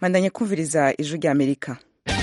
mandanye kumviriza ijwi rya amerika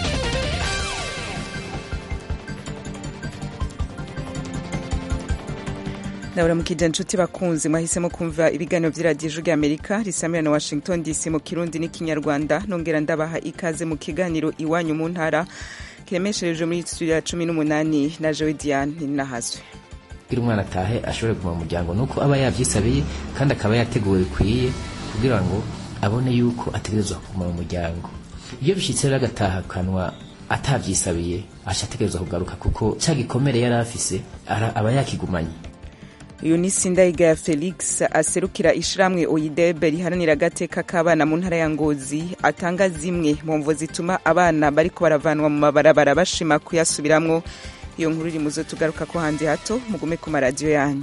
ndaburamukije nshuti bakunzi mwahisemo kumva ibiganiro by'iradiyo ijwi rya amerika risamira na washington dc mu kirundi n'ikinyarwanda nongera ndabaha ikaze mu kiganiro iwanyu mu ntara kiremeshereje muri studio ya cumi n'umunani na jewe diane nahazwe kugira umwana atahe ashobore kuguma mu muryango nuko aba yavyisabiye kandi akaba yateguwe bikwiye kugira ngo abone yuko ategerezwa kuguma mu muryango iyo bishitse rero agatahakanwa atavyisabiye aca ategerezwa kugaruka kuko ca gikomere yari afise aba yakigumanye uyu ni sindayigaya felix aserukira ishiramwe oyidebe riharanira agateka k'abana mu ntara ya ngozi atanga zimwe mu mvo zituma abana bariko baravanwa mu mabarabara bashima kuyasubiramwo iyo nkuru iri muzo tugaruka ko hanze hato mugume ku maradiyo yanyu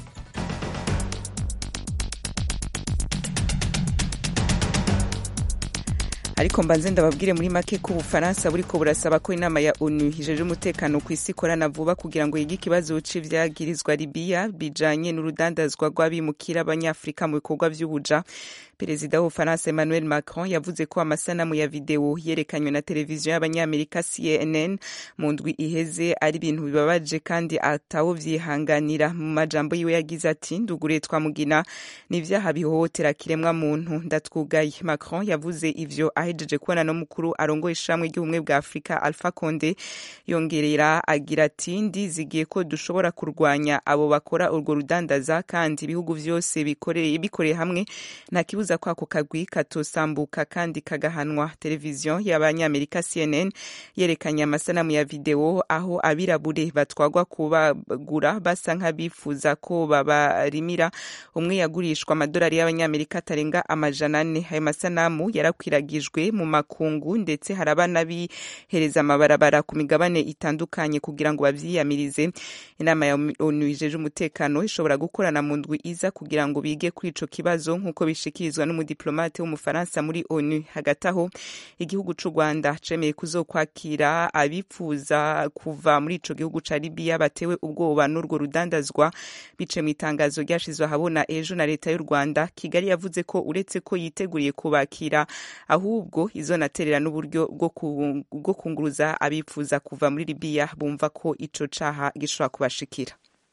ariko mbanze ndababwire muri make ko ubufaransa buriko burasaba ko inama ya onu ijeje umutekano ku isi ikorana vuba kugira ngo yige ikibazo c'ivyagirizwa libiya bijanye n'urudandazwa rw'abimukira abanyafurika mu bikorwa vy'ubuja perezida w'ubufaransa emmanuel macron yavuze ko amasanamu ya videwo yerekanywe na televiziyo y'abanyamerika cnn mu ndwi iheze ari ibintu bibabaje kandi atawo vyihanganira mu majambo yiwe yagize ati nduguriye twamugina ni ivyaha bihohotera kiremwa muntu ndatwugaye macron yavuze ivyo ahejeje kubona no mukuru arongoye ishamwe ry'ubumwe bwa afurika alpha conde yongerera agira ati ndizigiye ko dushobora kurwanya abo bakora urwo rudandaza kandi ibihugu vyose bikoreye bikoreye hamwe nta kibuza ko ako kagwi katosambuka kandi kagahanwa televiziyo y'abanyamerika cnn yerekanye amasanamu ya videwo aho abirabure batwagwa kubagura basa nk'abifuza ko babarimira umwe yagurishwa amadolari y'abanyamerika atarenga amajana ane ayo masanamu yarakwiragijwe mu makungu ndetse haraba n'abihereza amabarabara ku migabane itandukanye kugira ngo bavyiyamirize inama ya onu ijeje umutekano ishobora gukorana mu ndwi iza kugira ngo bige kuri ico kibazo nk'uko bishikirizwa n'umudiplomate w'umufaransa muri onu hagati aho igihugu c'u rwanda cemeye kuzokwakira abifuza kuva muri ico gihugu ca libiya batewe ubwoba n'urwo rudandazwa bice mu itangazo ryashizwe ahabona ejo na leta y'u rwanda kigali yavuze ko uretse ko yiteguriye kubakira ahubwo izonaterera n'uburyo bwo kunguruza abifuza kuva muri libiya bumva ko ico caha gishobora kubashikira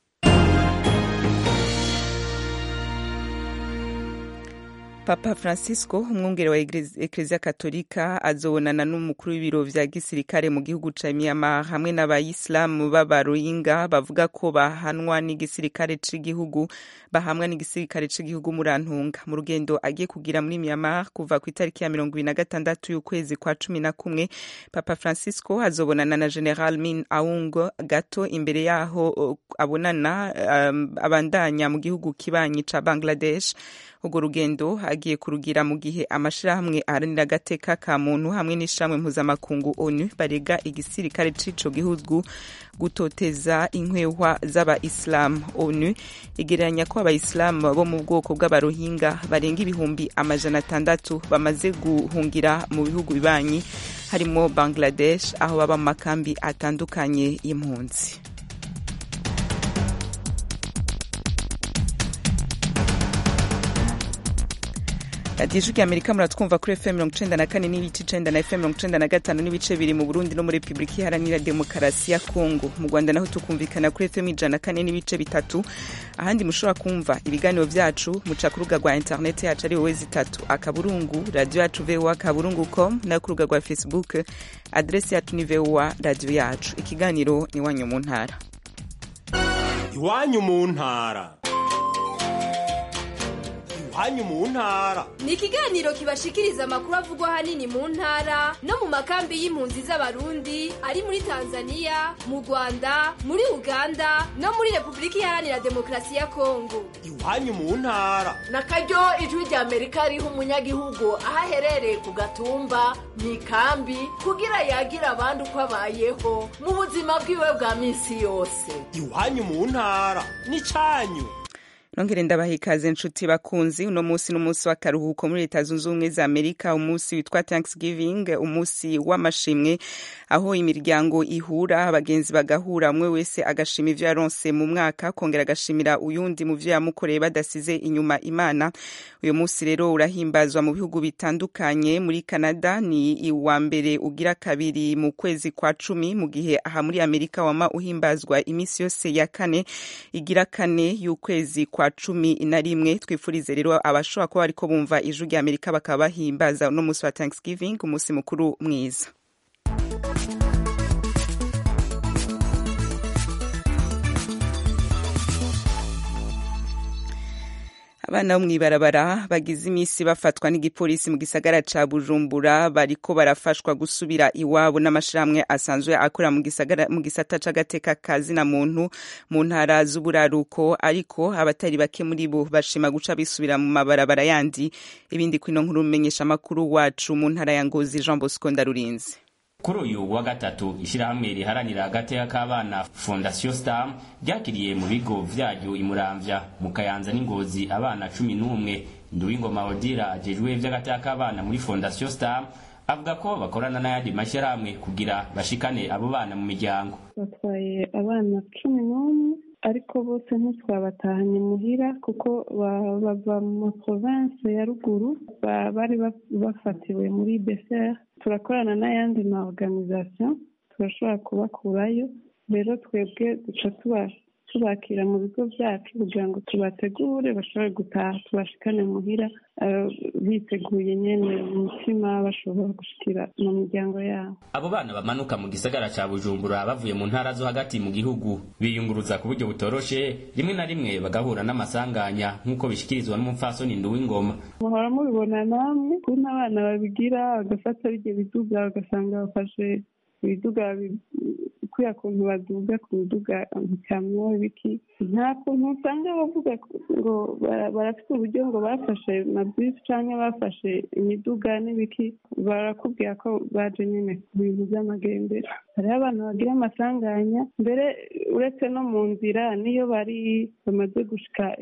papa francisco umwungere wa ekleziya katolika azobonana n'umukuru w'ibiro vya gisirikare mu gihugu ca myanmar hamwe n'abayisilamu b'abaroyinga bavuga ko bahanwa n'igisirikare c'igihugu bahamwa n'igisirikare c'igihugu murantunga mu rugendo agiye kugira muri myanmar kuva ku itariki ya mirongo ibiri na gatandatu y'ukwezi kwa cumi na kumwe papa francisco azobonana na general min aung gato imbere yaho abonana um, abandanya mu gihugu kibanyi ca bangladesh urwo rugendo agiye kurugira mu gihe amashirahamwe aharanira agateka ka muntu hamwe n'ishamwe mpuzamakungu onu barega igisirikare c'ico gihugu gutoteza inkwehwa z'abaisilamu onu igereranya ko abaisilamu bo mu bwoko bw'abarohinga barenga ibihumbi amajana atandatu bamaze guhungira mu bihugu bibanyi harimo bangladesh aho baba mu makambi atandukanye y'impunzi radiyo ijwi rya amerika muratwumva kuri fm mirongo icenda na kane n'ibice icenda na fm mirongo icenda na gatanu n'ibice biri mu burundi no muri repubulika iharanira demokarasi ya kongo mu rwanda naho tukumvikana kuri fm ijana na kane n'ibice bitatu ahandi mushobora kumva ibiganiro vyacu muca ku rubuga rwa interineti yacu ari wowe zitatu akaburungu radiyo yacu voa akaburungu com nayo ku rubuga rwa facebook adresi yacu ni voa radiyo yacu ikiganiro ni iwanyu mu ntara iwanyu mu ntara iwanyu mu ntara ni ikiganiro kibashikiriza amakuru avugwa ahanini mu ntara no mu makambi y'impunzi z'abarundi ari muri tanzania mu rwanda muri uganda no muri repubulika iharanira demokarasi ya kongo iwanyu mu ntara na karyo ijwi rya amerika riha umunyagihugu aho aherereye ku gatumba mu ikambi kugira yagira abandi uko abayeho mu buzima bwiwe bwa minsi yose iwanyu mu ntara ni canyu nongere ndabaha ikaze nshuti bakunzi uno munsi n'umunsi w'akaruhuko muri leta zunze ubumwe za amerika umunsi witwa thanksgiving umunsi w'amashimwe aho imiryango ihura abagenzi bagahura umwe wese agashima ivyo yaronse mu mwaka kongera agashimira uyundi mu vyo yamukoreye badasize inyuma imana uyu munsi rero urahimbazwa mu bihugu bitandukanye muri canada ni iwa mbere ugira kabiri mu kwezi kwa cumi mu gihe aha muri amerika wama uhimbazwa iminsi yose ya kane igira kane y'ukwezi kwa cumi na rimwe twifurize rero abashobora kuba bariko bumva ijwi rya amerika bakaba bahimbaza uno munsi wa thanksgiving umunsi mukuru mwiza abana bo mw'ibarabara bagize iminsi bafatwa n'igipolisi mu gisagara ca bujumbura bariko barafashwa gusubira iwabo n'amashirahamwe asanzwe akora mu gisagara mu gisata c'agateka ka zina muntu mu ntara z'uburaruko ariko abatari bake muri bo bashima guca bisubira mu mabarabara yandi ibindi kwino nkuru menyesha amakuru wacu mu ntara ya ngozi jean bosco ndarurinze kuri uyu wa gatatu ishyirahamwe riharanira agateka k'abana fondasiyo star ryakiriye mu bigo vyaryo imuramvya mu kayanza n'ingozi abana cumi n'umwe nduwingoma odira ajejwe vy'agateka k'abana muri fondasiyo star avuga ko bakorana n'ayandi mashyirahamwe kugira bashikane abo bana mu miryango batwaye abana cumi n'umwe ariko bose ntitwabatahanye muhira kuko bava mu province ya ruguru bari bafatiwe muri beseri turakorana n'ayandi ma organisation turashobora kubakurayo rero twebwe duca tubakira mu bigo byacu kugira ngo tubategure bashobore gutaha tubashikane muhira biteguye nyene umutima bashobora gushikira mu miryango yabo abo bana bamanuka mu gisagara ca bujumbura bavuye mu ntara zo hagati mu gihugu biyunguruza ku buryo butoroshe rimwe na rimwe bagahura n'amasanganya nk'uko bishikirizwa n'umupfasoni nduwingoma muhora mubibona namwe kuntu abana babigira bagafata birya biduga bagasanga bafashe ibiduga kuriya kuntu baduga ku biduga nkamyo ibiki nta kuntu usanga bavuga ngo barafite uburyo ngo bafashe mabisi cyangwa bafashe imiduga n'ibiki barakubwira ko baje nyine ku bintu by'amagendera hariho abantu bagira amasanganya mbere uretse no mu nzira niyo bari bamaze gushika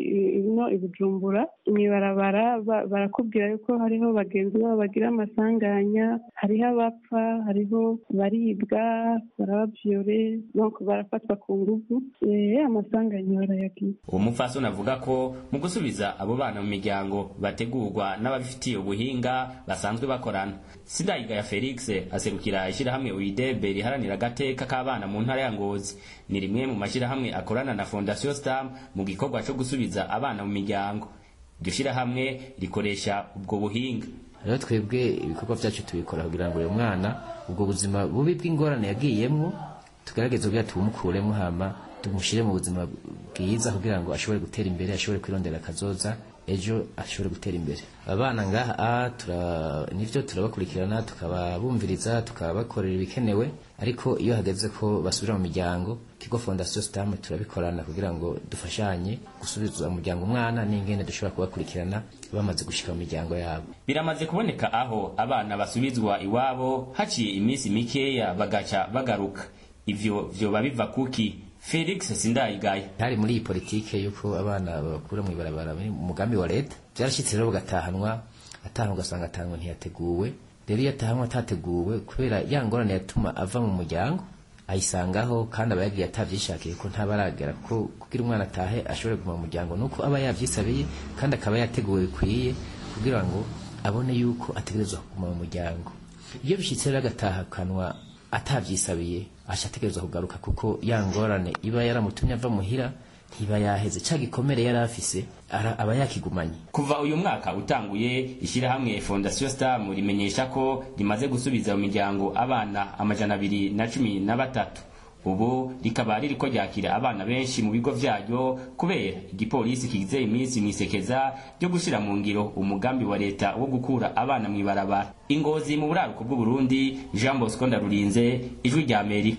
ino i bujumbura imibarabara barakubwira yuko hariho bagenzi babo bagira amasanganya hariho abapfa hariho baribwa barabavyore donc barafatwa ku nguvu amasanganya barayagira uwo mupfasoni avuga ko mu gusubiza abo bana mu miryango bategurwa n'ababifitiye ubuhinga basanzwe bakorana sindayigaya felix aserukira ishyirahamwe uidebe riharanira agateka k'abana mu ntara ya ngozi ni rimwe mu mashyirahamwe akorana na fondasiyo star mu gikorwa cyo gusubiza abana mu miryango iryo shyirahamwe rikoresha ubwo buhinga rero twebwe ibikorwa byacu tubikora kugira ngo uyu mwana ubwo buzima bubi bw'ingorane yagiyemwo tugerageze kugira tumukuremo hama tumushyire mu buzima bwiza kugira ngo ashobore gutera imbere ashobore kwirondera akazoza ejo ashobore gutera imbere abana ngaha tura nivyo turabakurikirana tukababumviriza tukabakorera ibikenewe ariko iyo hageze ko basubira mu miryango kigo fondasiyo sitamu turabikorana kugira ngo dufashanye gusubiza umuryango umwana n'ingene dushobora kubakurikirana bamaze gushika mu miryango yabo biramaze kuboneka aho abana basubizwa iwabo haciye iminsi mikeya bagaca bagaruka ivyo vyoba biva kuki felix sindayigaya hari muri iyi politike yuko abana bakura mu ibarabara mu mugambi wa leta byarashyitse rero bagatahanwa atahanwa ugasanga atahanwa ntiyateguwe rero iyo atahanwa atateguwe kubera ya ngorane yatuma ava mu muryango ayisangaho kandi aba yagiye atabyishakiye ko ntabaragera ko kugira umwana atahe ashobore kuguma mu muryango nuko aba yavyisabiye kandi akaba yateguwe bikwiye kugira ngo abone yuko ategerezwa kuguma mu muryango iyo bishyitse rero agatahakanwa atavyisabiye aca ategerezwa kugaruka kuko ya ngorane iba yaramutumye ava muhira ntiba yaheze ca gikomere yari afise aba yakigumanye kuva uyu mwaka utanguye ishyirahamwe fondasiyo star rimenyesha ko rimaze gusubiza mu miryango abana amajana abiri na cumi na batatu ubu rikaba ririko ryakira abana benshi mu bigo vyaryo kubera igipolisi kigize iminsi mwisekeza ryo gushira mu ngiro umugambi wa leta wo gukura abana mw'ibarabara ingozi mu buraruko bw'uburundi jean bosco ndarurinze ijwi rya amerika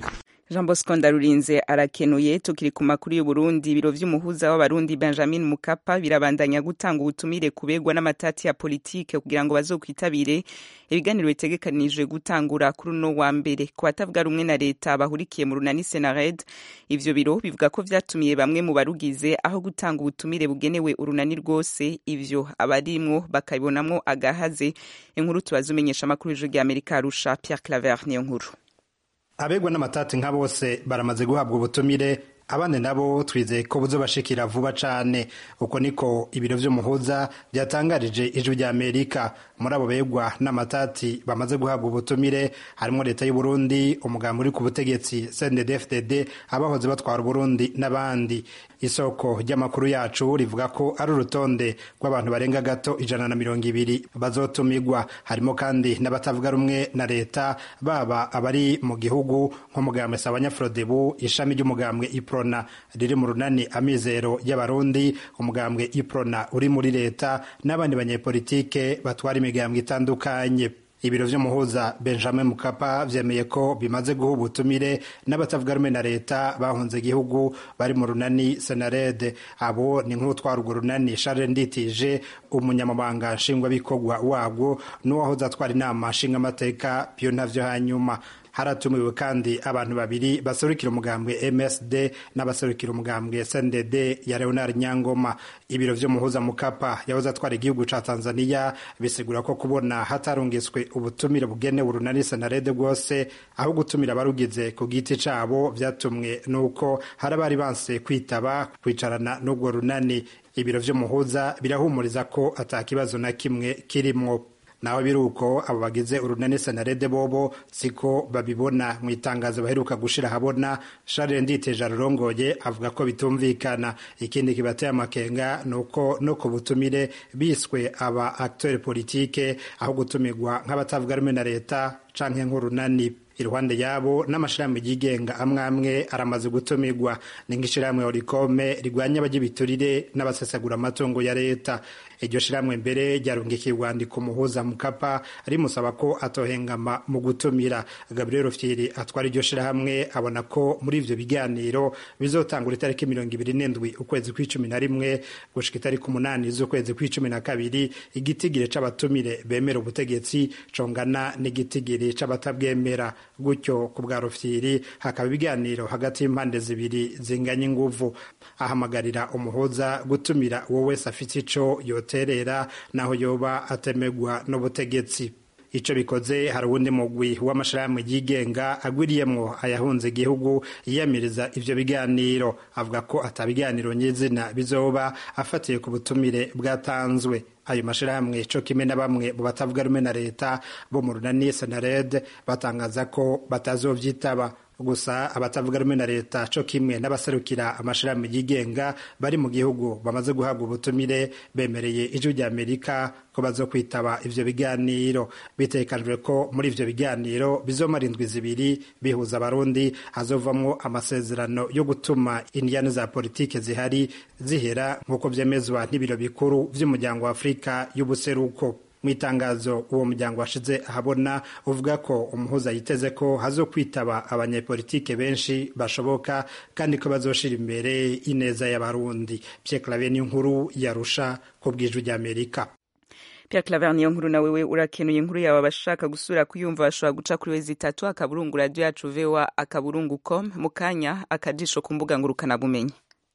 jean bosco ndarurinze arakenuye tukiri ku makuru y'uburundi ibiro vy'umuhuza w'abarundi benjamin mukapa birabandanya gutanga ubutumire kubegwa n'amatati ya politike kugira ngo bazokwitabire ibiganiro bitegekanijwe gutangura kuri uno wa mbere ku batavuga rumwe na leta bahurikiye mu runani senared ivyo biro bivuga ko vyatumiye bamwe mu barugize aho gutanga ubutumire bugenewe urunani rwose ivyo abarimwo bakabibonamwo agahaze inkuru tubaza umenyesha amakuru y'ijwi ry'amerika arusha pierre claver niyo nkuru abegwa n'amatati nka bose baramaze guhabwa ubutumire abandi nabo twizeye ko buzobashikira vuba cane uko niko ibiro vy'umuhuza byatangarije ijwi rya amerika muri abo begwa n'amatati bamaze guhabwa ubutumire harimo leta y'u Burundi umugambi uri ku butegetsi CNDD-FDD abahoze batwara Burundi n'abandi isoko ry'amakuru yacu rivuga ko ari urutonde rw'abantu barenga gato ijana na mirongo ibiri bazotumigwa harimo kandi n'abatavuga rumwe na leta baba abari mu gihugu nk'umugambwe Sabanyafrodebu ishami ry'umugambwe Iprona riri mu runani amizero y'abarundi umugambwe Iprona uri muri leta n'abandi banyepolitike batwara imigambwe itandukanye ibiro vy'umuhuza benjamin mukapa vyemeye ko bimaze guha ubutumire n'abatavuga rumwe na leta bahunze igihugu bari mu runani senarede abo ni nk'utwara urwo runani charles nditije umunyamabanga nshingwabikorwa wabwo n'uwahoze atwara inama nshingamateka pyo ntavyo hanyuma haratumiwe kandi abantu babiri baserukira umugambwe MSD n'abaserukira umugambwe SNDD ya Leonard Nyangoma ibiro vy'umuhuza mukapa yahoze atwara igihugu ca Tanzania bisigura ko kubona hatarungiswe ubutumire bugenewe urunani senarede bwose aho gutumira abarugize ku giti cabo vyatumwe nuko hari abari banse kwitaba kwicarana n'ubwo runani ibiro vy'umuhuza birahumuriza ko ata kibazo na kimwe kirimwo naho biri uko abo bagize urunani senarede bobo siko babibona mu itangazo baheruka gushira habona Charles Nditeje arurongoye avuga ko bitumvikana ikindi kibateye amakenga nuko no ku butumire biswe aba acteur politique aho gutumirwa nk'abatavuga rumwe na leta canke nk'urunani iruhande yabo n'amashirahamwe yigenga amwe amwe aramaze gutumirwa ni nk'ishirahamwe orikome rigwanya abagibiturire n'abasesagura amatungo ya leta iryo shirahamwe mbere ryarungikiye urwandiko umuhuza mukapa rimusaba ko atohengama mu gutumira gabriel fyiri atwara iryo shirahamwe abona ko muri ivyo biganiro bizotangura itariki mirongo ibiri n'indwi ukwezi kw'icumi na rimwe gushika itariki umunani z'ukwezi kw'icumi na kabiri igitigiri c'abatumire bemera ubutegetsi congana n'igitigiri c'abatabwemera gutyo ku bwa rufyiri hakaba ibiganiro hagati y'impande zibiri zinganya inguvu ahamagarira umuhuza gutumira uwo wese afite ico yoterera naho yoba atemegwa n'ubutegetsi ico bikoze hari uwundi mugwi w'amashirahamwe yigenga agwiriyemwo ayahunze igihugu yiyamiriza ivyo biganiro avuga ko ata biganiro nyizina bizoba afatiye ku butumire bwatanzwe ayo mashirahamwe co kimwe na bamwe mu batavuga rumwe na leta bo mu runani senared batangaza ko batazovyitaba gusa abatavuga rumwe na leta co kimwe n'abaserukira amashirahamwe yigenga bari mu gihugu bamaze guhabwa ubutumire bemereye ijwi rya amerika ko bazokwitaba ivyo biganiro bitekanijwe ko muri ivyo biganiro bizomara indwi zibiri bihuza abarundi hazovamwo amasezerano yo gutuma indiyane za politike zihari zihera nk'uko vyemezwa n'ibiro bikuru vy'umuryango wa afurika y'ubuseruko mu itangazo uwo muryango washize ahabona uvuga ko umuhuza yiteze ko hazokwitaba abanyepolitike benshi bashoboka kandi ko bazoshira imbere ineza y'abarundi Pierre Claver niyo nkuru yarusha ku bw'ijwi ry'Amerika Pierre Claver niyo nkuru na wewe urakenuye inkuru yawe abashaka gusura kuyumva bashobora guca kuri wezi itatu akaburungu radio yacu vewa akaburungu com mu kanya akajisho ku mbuga ngurukana bumenyi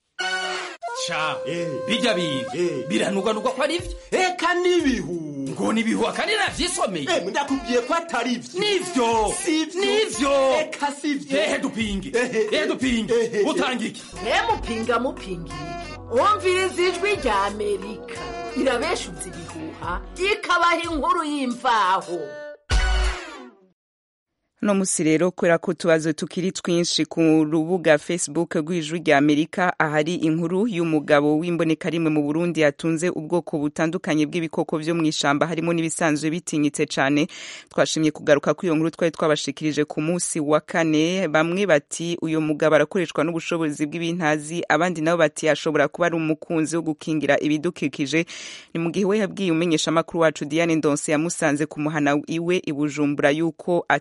ca bijya biga biranugwanugwa ko ari vyo eka n'ibihu ngo ni ibihuha kandi navyisomeye Eh, ndakubwiye ko atari vyo nivyo Sivyo. nivyo eka sivyo ehe dupinge Ehe. ehe dupinge Ehe. utanga iki ntemupinga mupinga iki wumviriza ijwi rya amerika irabeshuza ibihuha ikabaha inkuru y'imvaho no musi rero kubera ko utubazo tukiri twinshi ku rubuga facebook rw'ijwi rya amerika ahari inkuru y'umugabo w'imboneka rimwe mu burundi yatunze ubwoko butandukanye bw'ibikoko vyo mu ishamba harimo n'ibisanzwe bitinyitse cane twashimye kugaruka kuri iyo nkuru twari twabashikirije ku munsi wa kane bamwe bati uyu mugabo arakoreshwa n'ubushobozi bw'ibintazi abandi nabo bati ashobora kuba ari umukunzi wo gukingira ibidukikije ni mu gihe we yabwiye umenyeshamakuru wacu diane ndonse yamusanze ku muhana iwe i bujumbura yuko ata kintu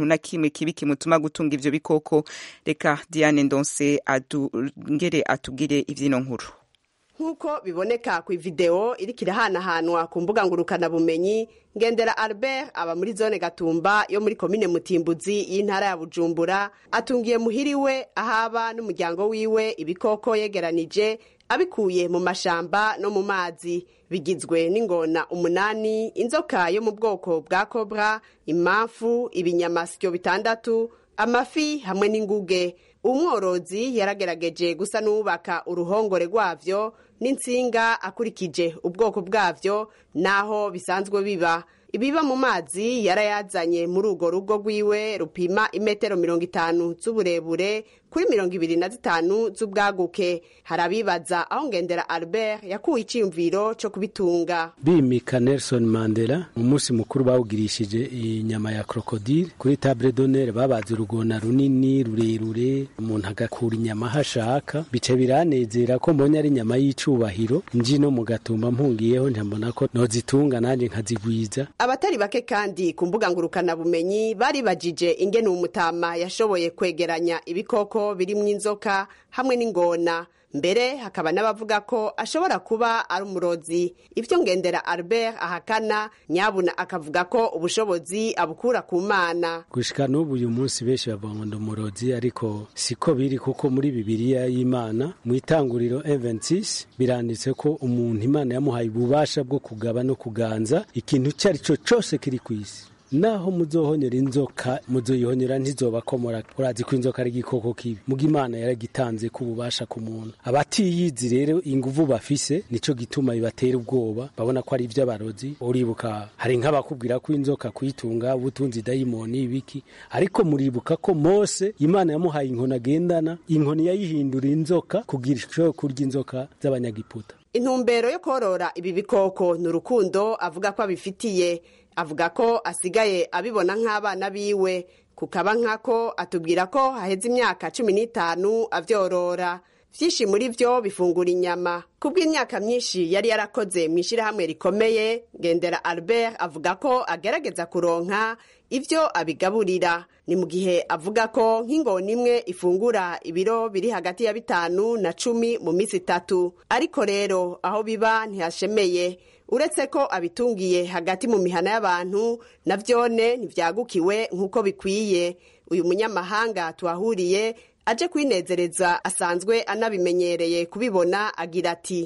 kintu na kimwe kibi kimutuma gutunga ivyo bikoko reka diane ndonse adungere atugire ivyino nkuru nk'uko biboneka ku ivideo iriko irahanahanwa ku mbuga ngurukanabumenyi ngendera albert aba muri zone gatumba yo muri komine mutimbuzi y'intara ya bujumbura atungiye muhiriwe ahaba n'umuryango wiwe ibikoko yegeranije abikuye mu mashamba no mu mazi bigizwe n'ingona umunani inzoka yo mu bwoko bwa kobra imamfu ibinyamasyo bitandatu amafi hamwe n'inguge umworozi yaragerageje gusa n'uwubaka uruhongore rwavyo n'insinga akurikije ubwoko bwavyo n'aho bisanzwe biba ibiba mu mazi yarayazanye muri urwo rugo rwiwe rupima imetero mirongo itanu z'uburebure kuri mirongo ibiri na zitanu z'ubwaguke hari abibaza aho ngendera albert yakuwe iciyumviro co kubitunga bimika nelson mandela mu munsi mukuru bawugirishije inyama ya krokodile kuri table d'honneur babaze urugona runini rurerure umuntu agakura inyama aho ashaka bica biranezera ko mbonye ari inyama y'icubahiro nji no mu gatumba mpungiyeho ntambona ko nozitunga nanjye nkazigwiza abatari bake kandi ku mbuga ngurukanabumenyi baribajije ingene umutama yashoboye kwegeranya ibikoko birimwo inzoka hamwe n'ingona mbere hakaba n'abavuga ko ashobora kuba ari umurozi ivyo ngendera albert ahakana nyabuna akavuga ko ubushobozi abukura ku mana gushika n'ubu uyu munsi benshi bavuga ngo ndi umurozi ariko siko biri kuko muri bibiliya y'imana mu itanguriro 26 biranditse ko umuntu imana yamuhaye ububasha bwo kugaba no kuganza ikintu icyo ari cyo cyose kiri ku isi naho muzohonyera inzoka muzoyihonyera ntizobakomora urazi ko inzoka ari igikoko kibi muga imana yaragitanze ku bubasha ku muntu abatiyizi rero inguvu bafise nico gituma bibatera ubwoba babona ko ari ivy'abarozi uribuka hari nk'abakubwira ko inzoka kuyitunga ubutunzi dayimoni ibiki ariko muribuka ko mose imana yamuhaye inkoni agendana inkoni yayihindura inzoka kugira ishobore kurya inzoka z'abanyagiputa intumbero yo korora ibi bikoko ni urukundo avuga ko abifitiye avuga ko asigaye abibona nk'abana biwe kukaba nkako atubwira ko haheze imyaka cumi n'itanu avyorora vyinshi muri vyo bifungura inyama kubw'imyaka myinshi yari yarakoze mu ishyirahamwe rikomeye ngendera albert avuga ko agerageza kuronka ivyo abigaburira ni mu gihe avuga ko nk'ingona imwe ifungura ibiro biri hagati ya bitanu na cumi mu minsi itatu ariko rero aho biba ntihashemeye uretse ko abitungiye hagati mu mihana y'abantu na vyone ntivyagukiwe nk'uko bikwiye uyu munyamahanga tuhahuriye aje kwinezereza asanzwe anabimenyereye kubibona agira ati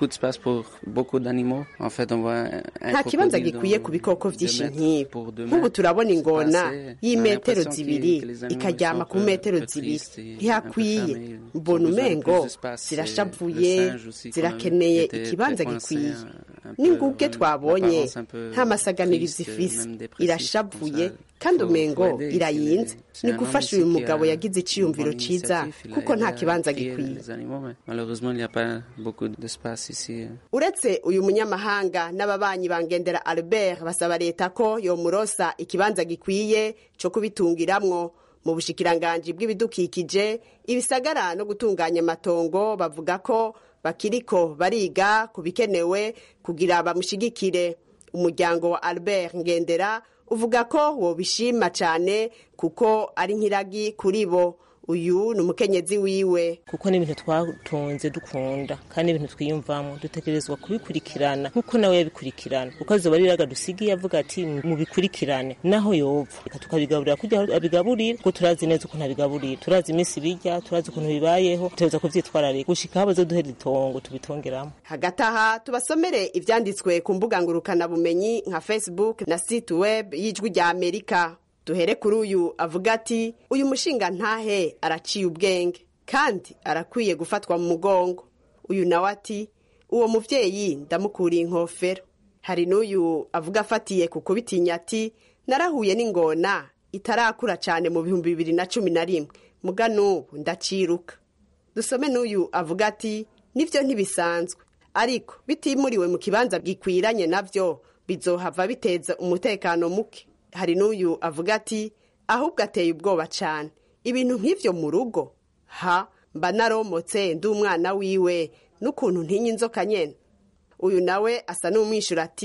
nta kibanza gikwiye ku bikoko vyinshi nk'ibi nk'ubu turabona ingona y'imetero zibiri ikaryama ku metero zibiri ntihakwiye mbona umengo zirashavuye zirakeneye ikibanza gikwiye n'inguge twabonye nta masaganirizo ifise irashavuye kandi umengo irayinze ni gufasha uyu mugabo yagize iciyumviro ciza kuko nta kibanza gikwiye uretse uyu munyamahanga n'ababanyi bangendera albert basaba leta ko yomurosa ikibanza gikwiye co kubitungiramwo mu bushikiranganji bw'ibidukikije ibisagara no gutunganya amatongo bavuga ko bakiriko bariga ku bikenewe kugira bamushigikire umuryango wa albert ngendera uvuga ko wobishima cyane kuko ari nk'iragi kuri bo uyu ni umukenyezi wiwe kuko ni ibintu twatunze dukunda kandi ibintu twiyumvamo dutegerezwa kubikurikirana nk'uko nawe yabikurikirana kuko azoba ari iraga dusigiye avuga ati mubikurikirane naho yova reka tukabigaburira kujya aho abigaburira kuko turazi neza ukuntu abigaburira turazi iminsi birya turazi ukuntu bibayeho tutegereza kuvyitwararika gushika aho bazoduhera itongo tubitongeramo hagati aha tubasomere ivyanditswe ku mbuga ngurukanabumenyi nka facebook na site web y'ijwi rya amerika duhere kuri uyu avuga ati uyu mushinga ntahe araciye ubwenge kandi arakwiye gufatwa mu mugongo uyu nawe ati uwo muvyeyi ndamukuriye inkofero hari n'uyu avuga afatiye ku kubitinya ati narahuye n'ingona itarakura cyane mu bihumbi bibiri na cumi na rimwe muga n'ubu ndaciruka dusome n'uyu avuga ati nivyo ntibisanzwe ariko bitimuriwe mu kibanza gikwiranye navyo bizohava biteza umutekano muke hari n'uyu avuga ati ahubwo ateye ubwoba cyane ibintu nk'ibyo mu rugo ha mba naromotse ndi umwana wiwe n'ukuntu ntinya inzoka nyene uyu nawe asa n'umwishyura ati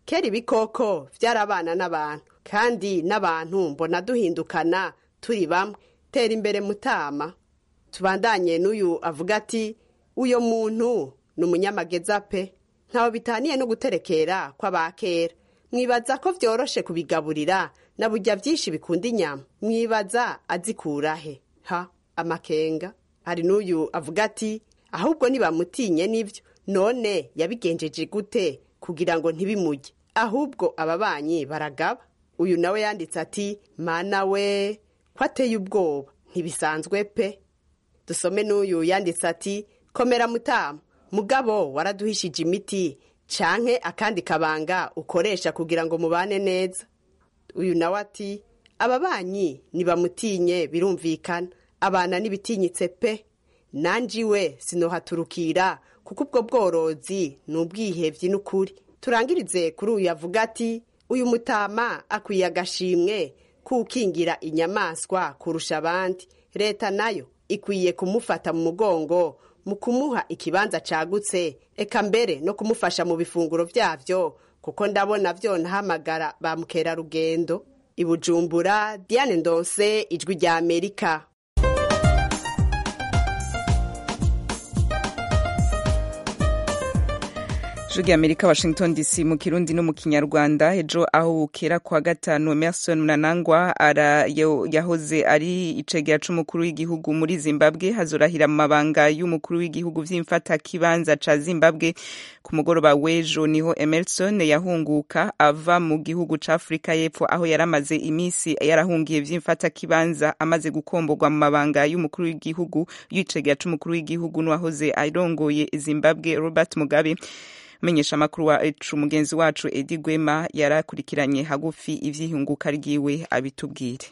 kera ibikoko vyarabana n'abantu kandi n'abantu mbona duhindukana turi bamwe tera imbere mutama tubandanye n'uyu avuga ati uyo muntu ni umunyamageza pe ntawe bitaniye no guterekera kw'abakera mwibaza ko vyoroshe kubigaburira na burya vyinshi bikunda inyama mwibaza azikurahe ha amakenga hari n'uyu avuga ati ahubwo nibamutinye n'ivyo none yabigenjeje gute kugira ngo ntibimujye ahubwo ababanyi baragaba uyu nawe yanditse ati mana we ko ateye ubwoba ntibisanzwe pe dusome n'uyu yanditse ati komera mutama mugabo waraduhishije imiti canke akandi kabanga ukoresha kugira ngo mubane neza uyu nawe ati ababanyi nibamutinye birumvikana abana n'ibitinyitse pe nanje iwe sinohaturukira kuko ubwo bworozi ni ubwihevyi n'ukuri turangirize kuri uyu avuga ati uyu mutama akwiye agashimwe kukingira inyamaswa kurusha abandi leta nayo ikwiye kumufata mu mugongo mu kumuha ikibanza cagutse eka mbere no kumufasha mu bifunguro vyavyo kuko ndabona vyonahamagara ba mukerarugendo i bujumbura diane ndonse ijwi rya amerika ijwi rya amerika washington dc mu kirundi no mu kinyarwanda ejo aho bukera kwa gatanu emerson mnangagwa ara yahoze ari icegera c'umukuru w'igihugu muri zimbabwe hazorahira mu mabanga y'umukuru w'igihugu vy'imfata kibanza ca zimbabwe ku mugoroba w'ejo niho emerson yahunguka ava mu gihugu ca afurika y'epfo aho yari amaze imisi yarahungiye vy'imfata kibanza amaze gukomborwa mu mabanga y'umukuru w'igihugu y'icegera c'umukuru w'igihugu n'uwahoze arongoye zimbabwe robert mugabe menyesha amakuru wacu mugenzi wacu edi gwema yarakurikiranye hagufi ivyihunguka ryiwe abitubwire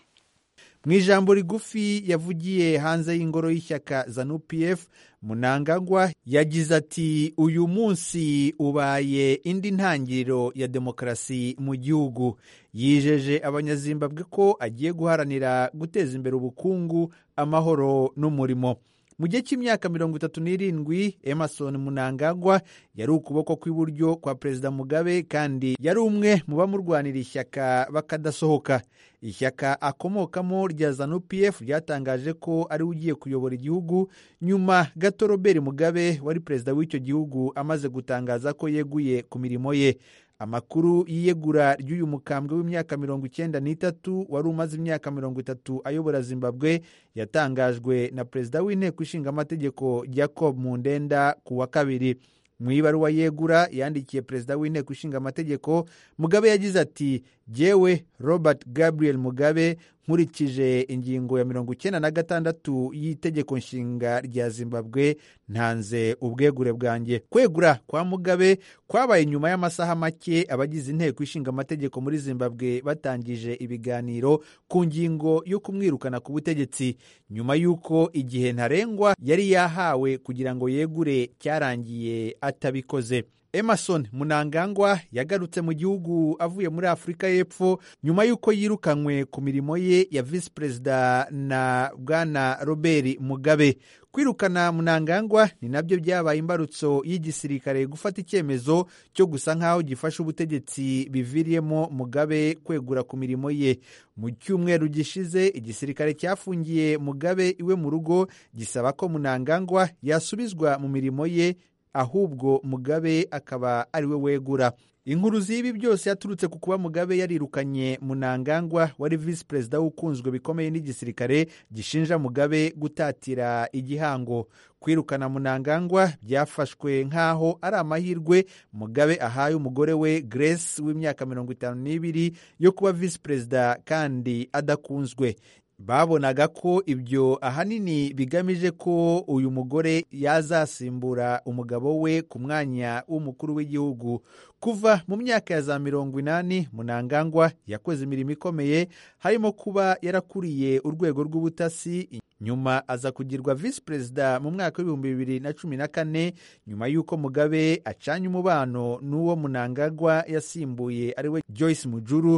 mu ijambo rigufi yavugiye hanze y'ingoro y'ishyaka zanu pf munangagwa yagize ati uyu munsi ubaye indi ntangiriro ya demokarasi mu gihugu yijeje abanyazimbabwe ko agiye guharanira guteza imbere ubukungu amahoro n'umurimo mu gihe cy'imyaka mirongo itatu n'irindwi emerson munangagwa yari ukuboko kw'iburyo kwa perezida mugabe kandi yari umwe mu bamurwanira ishyaka bakadasohoka ishyaka akomokamo rya zanu pf ryatangaje ko ari we ugiye kuyobora igihugu nyuma gato robert mugabe wari perezida w'icyo gihugu amaze gutangaza ko yeguye ku mirimo ye amakuru y'iyegura ry'uyu mukambwe w'imyaka mirongo icyenda n'itatu wari umaze imyaka mirongo itatu ayobora zimbabwe yatangajwe na perezida w'inteko ishinga amategeko jacob mundenda ku wa kabiri mu ibaruwa yegura yandikiye perezida w'inteko ishinga amategeko mugabe yagize ati jyewe robert gabriel mugabe nkurikije ingingo ya mirongo icyenda na gatandatu y'itegeko nshinga rya zimbabwe ntanze ubwegure bwanjye kwegura kwa mugabe kwabaye nyuma y'amasaha make abagize inteko ishinga amategeko muri zimbabwe batangije ibiganiro ku ngingo yo kumwirukana ku butegetsi nyuma y'uko igihe ntarengwa yari yahawe kugira ngo yegure cyarangiye atabikoze emerson munangagwa yagarutse mu gihugu avuye muri afurika y'epfo nyuma y'uko yirukanywe ku mirimo ye ya visi perezida na bwana robert mugabe kwirukana munangagwa ni nabyo byabaye imbarutso y'igisirikare gufata icyemezo cyo gusa nk'aho gifashe ubutegetsi biviriyemo mugabe kwegura ku mirimo ye mu cyumweru gishize igisirikare cyafungiye mugabe iwe mu rugo gisaba ko munangagwa yasubizwa mu mirimo ye ahubwo mugabe akaba ari we wegura inkuru z'ibi byose yaturutse ku kuba mugabe yarirukanye munangagwa wari visi perezida ukunzwe bikomeye n'igisirikare gishinja mugabe gutatira igihango kwirukana munangagwa byafashwe nk'aho ari amahirwe mugabe ahaye umugore we grace w'imyaka mirongo itanu n'ibiri yo kuba visi perezida kandi adakunzwe babonaga ko ibyo ahanini bigamije ko uyu mugore yazasimbura umugabo we ku mwanya w'umukuru w'igihugu kuva mu myaka ya za mirongo inani munangagwa yakoze imirimo ikomeye harimo kuba yarakuriye urwego rw'ubutasi nyuma aza kugirwa visi perezida mu mwaka w'ibihumbi bibiri na cumi na kane nyuma y'uko mugabe acanye umubano n'uwo munangagwa yasimbuye ariwe joyce mujuru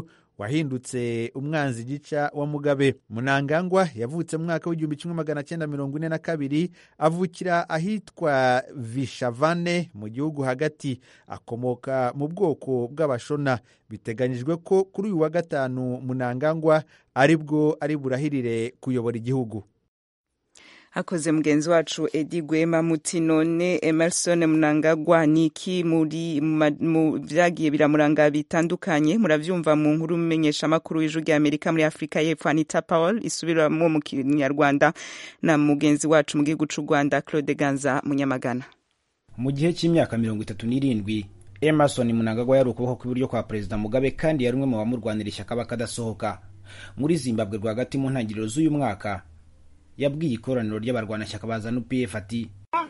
wahindutse umwanzi gica wa mugabe munangagwa yavutse mu mwaka w'igihumbi kimwe magana cyenda mirongo ine na kabiri avukira ahitwa vishavane mu gihugu hagati akomoka mu bwoko bw'abashona biteganyijwe ko kuri uyu wa gatanu munangagwa aribwo ari burahirire kuyobora igihugu hakoze mugenzi wacu edi gwema muti none emerson munangagwa ni iki muri mu byagiye biramuranga bitandukanye murabyumva mu nkuru mumenyesha amakuru y'ijwi rya amerika muri afurika y'epfo anita powell isubiramo mu kinyarwanda na mugenzi wacu mu gihugu cy'u rwanda claude ganza munyamagana mu gihe cy'imyaka mirongo itatu n'irindwi emerson munangagwa yari ukuboko kw'iburyo kwa perezida mugabe kandi yari umwe mu bamurwanira ishyaka bakadasohoka muri zimbabwe rwagati mu ntangiriro z'uyu mwaka yabwiye ikoraniro ry'abarwanashyaka ba zanu pf ati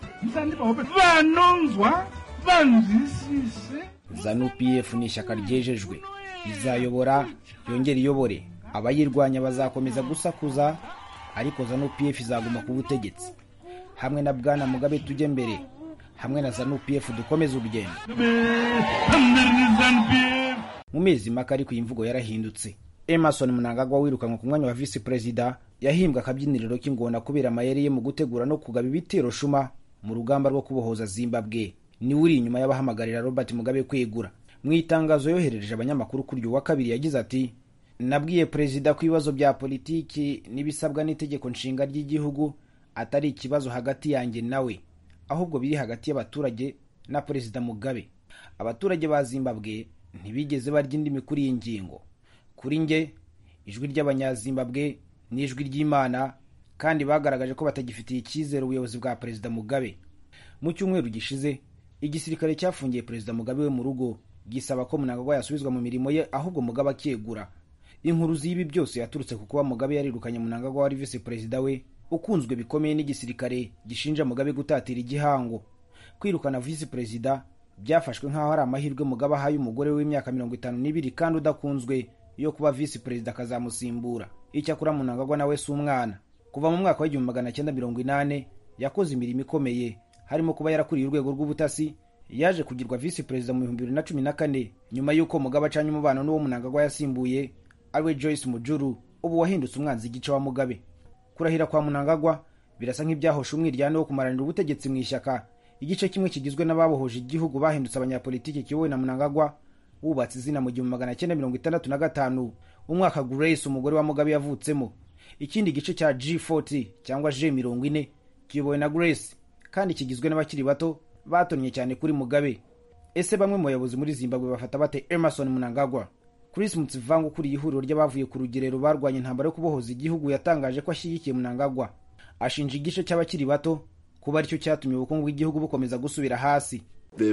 vanonzwa vanzwisise zanu pf ni ishyaka ryejejwe izayobora yongera iyobore abayirwanya bazakomeza gusakuza ariko zanu pf izaguma ku butegetsi hamwe na bwana mugabe tujye mbere hamwe na zanu pf dukomeze urugendo mu mezi make ariko iyi mvugo yarahindutse emerson munangagwa wirukanwe ku mwanya wa visi perezida yahimbwe akabyiniriro k'ingona kubera amayeri ye mu gutegura no kugaba ibitero shuma mu rugamba rwo kubohoza zimbabwe niwe uri inyuma y'abahamagarira robert mugabe kwegura mu itangazo yoherereje abanyamakuru kuri uyu wa kabiri yagize ati nabwiye perezida ko ibibazo bya politiki n'ibisabwa n'itegeko nshinga ry'igihugu atari ikibazo hagati yanjye nawe ahubwo biri hagati y'abaturage na perezida mugabe abaturage ba zimbabwe ntibigeze barya indimi kuri iyi ngingo kuri nge ijwi ry'abanyazimbabwe ni ijwi ry'imana kandi bagaragaje ko batagifitiye icyizere ubuyobozi bwa perezida mugabe mu cyumweru gishize igisirikare cyafungiye perezida mugabe we mu rugo gisaba ko munangagwa yasubizwa mu mirimo ye ahubwo mugabe akegura inkuru z'ibi byose yaturutse ku kuba mugabe yarirukanye munangagwa wari visi perezida we ukunzwe bikomeye n'igisirikare gishinja mugabe gutatira igihango kwirukana visi perezida byafashwe nk'aho ari amahirwe mugabe ahaye umugore w'imyaka mirongo itanu n'ibiri kandi udakunzwe yo kuba visi perezida akazamusimbura icyakora munangagwa nawe si umwana kuva mu mwaka w'igihumbi magana cyenda mirongo inane yakoze imirimo ikomeye harimo kuba yarakuriye urwego rw'ubutasi yaje kugirwa visi perezida mu bihumbi bibiri na cumi na kane nyuma y'uko mugabe acanye umubano n'uwo munangagwa yasimbuye ariwe joyce mujuru ubu wahindutse umwanzi igice wa mugabe kurahira kwa munangagwa birasa nk'ibyahoshe umwiryane wo kumaranira ubutegetsi mu ishyaka igice kimwe kigizwe n'ababohoje igihugu bahindutse abanyapolitiki kiyobowe na munangagwa wubatse izina mu gihumbi magana cyenda mirongo itandatu na gatanu umwaka grace umugore wa mugabe yavutsemo ikindi gice cya g40 cyangwa g mirongo ine kiyobowe na grace kandi kigizwe n'abakiri bato batonnye cyane kuri mugabe ese bamwe mu bayobozi muri zimbabwe bafata bate emerson munangagwa chris mutsivanga ukuriye ihuriro ry'abavuye ku rugerero barwanya intambara yo kubohoza igihugu yatangaje ko ashyigikiye munangagwa ashinja igice cy'abakiri bato kuba aricyo cyatumye ubukungu bw'igihugu bukomeza gusubira hasi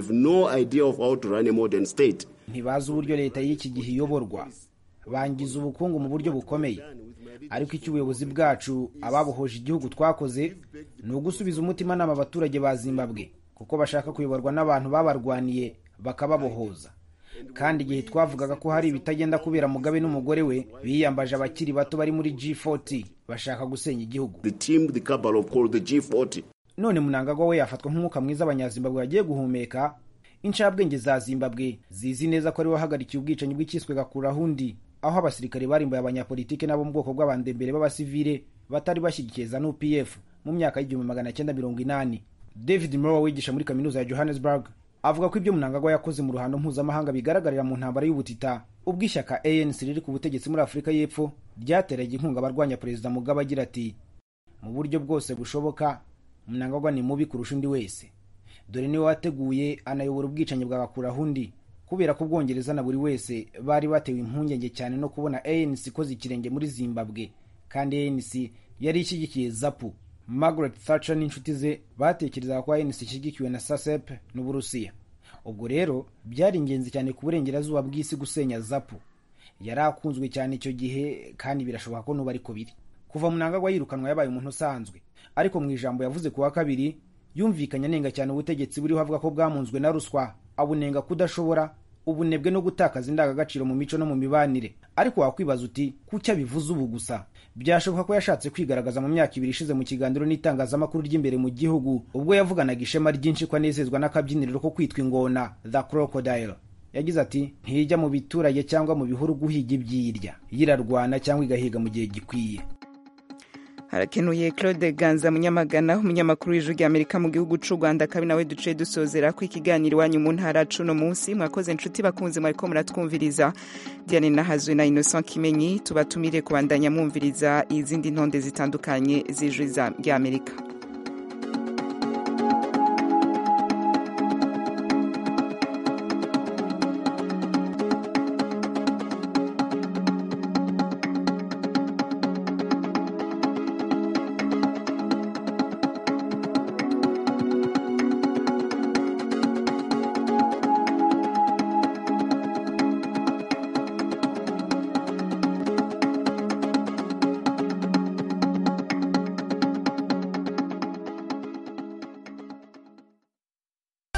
no idea of how to run a modern state ntibazi uburyo leta y'iki gihe iyoborwa bangiza ubukungu mu buryo bukomeye ariko icyo ubuyobozi bwacu ababohoje igihugu twakoze ni ugusubiza umutimanama abaturage ba zimbabwe kuko bashaka kuyoborwa n'abantu babarwaniye bakababohoza kandi igihe twavugaga ko hari ibitagenda kubera mugabe n'umugore we biyambaje abakiri bato bari muri g40 bashaka gusenya igihugu the team the cabal of called the g40 none munangagwa we yafatwa nk'umwuka mwiza abanyazimbabwe bagiye guhumeka incabwenge za zimbabwe zizi neza ko ari wahagarikiye ubwicanyi bw'ikiswe gakurahundi aho abasirikare barimbuye abanyapolitike n'abo mu bwoko bw'abandembere b'abasivile batari bashyigikiye zanu pf mu myaka y'igihumbi magana cyenda mirongo inani david mrowe wigisha muri kaminuza ya johannesburg avuga ko ibyo munangagwa yakoze mu ruhando mpuzamahanga bigaragarira mu ntambara y'ubutita ubwo ishyaka anc riri ku butegetsi muri afurika y'epfo ryateraga inkunga abarwanya perezida mugabe agira ati mu buryo bwose bushoboka munangagwa ni mubi kurusha undi wese dore niwe wateguye anayobora ubwicanyi bwa bakurahundi kubera ko ubwongereza na buri wese bari batewe impungenge cyane no kubona anc ikoze ikirenge muri zimbabwe kandi anc yari ishyigikiye zapu margaret thatcher n'inshuti ze batekerezaga ko anc ishyigikiwe na sasep n'uburusiya ubwo rero byari ingenzi cyane ku burengerazuba bw'isi gusenya zapu yari akunzwe cyane icyo gihe kandi birashoboka ko n'ubu ariko biri kuva munangagwa yirukanwa yabaye umuntu usanzwe ariko mu ijambo yavuze ku wa kabiri yumvikanye anenga cyane ubutegetsi buriho avuga ko bwamunzwe na ruswa abunenga kudashobora ubunebwe no gutakaza indangagaciro mu mico no mu mibanire ariko wakwibaza uti kuki abivuze ubu gusa byashoboka ko yashatse kwigaragaza mu myaka ibiri ishize mu kiganiro n'itangazamakuru ry'imbere mu gihugu ubwo yavuganaga ishema ryinshi ko anezezwa n'akabyiniriro ko kwitwa ingona the crocodile yagize ati ntijya mu biturage cyangwa mu bihuru guhiga ibyirya yirarwana cyangwa igahiga mu gihe gikwiye harakenuye claude ganza munyamagana umunyamakuru w'ijwi rya amerika mu gihugu c'u rwanda kabi nawe duciye dusozera ko ikiganiro iwanyu mu ntara cuno munsi mwakoze inshuti bakunze mwariko muratwumviriza diane nahazwe na innocent kimenyi tubatumire kubandanya mwumviriza izindi ntonde zitandukanye z'ijwi rya amerika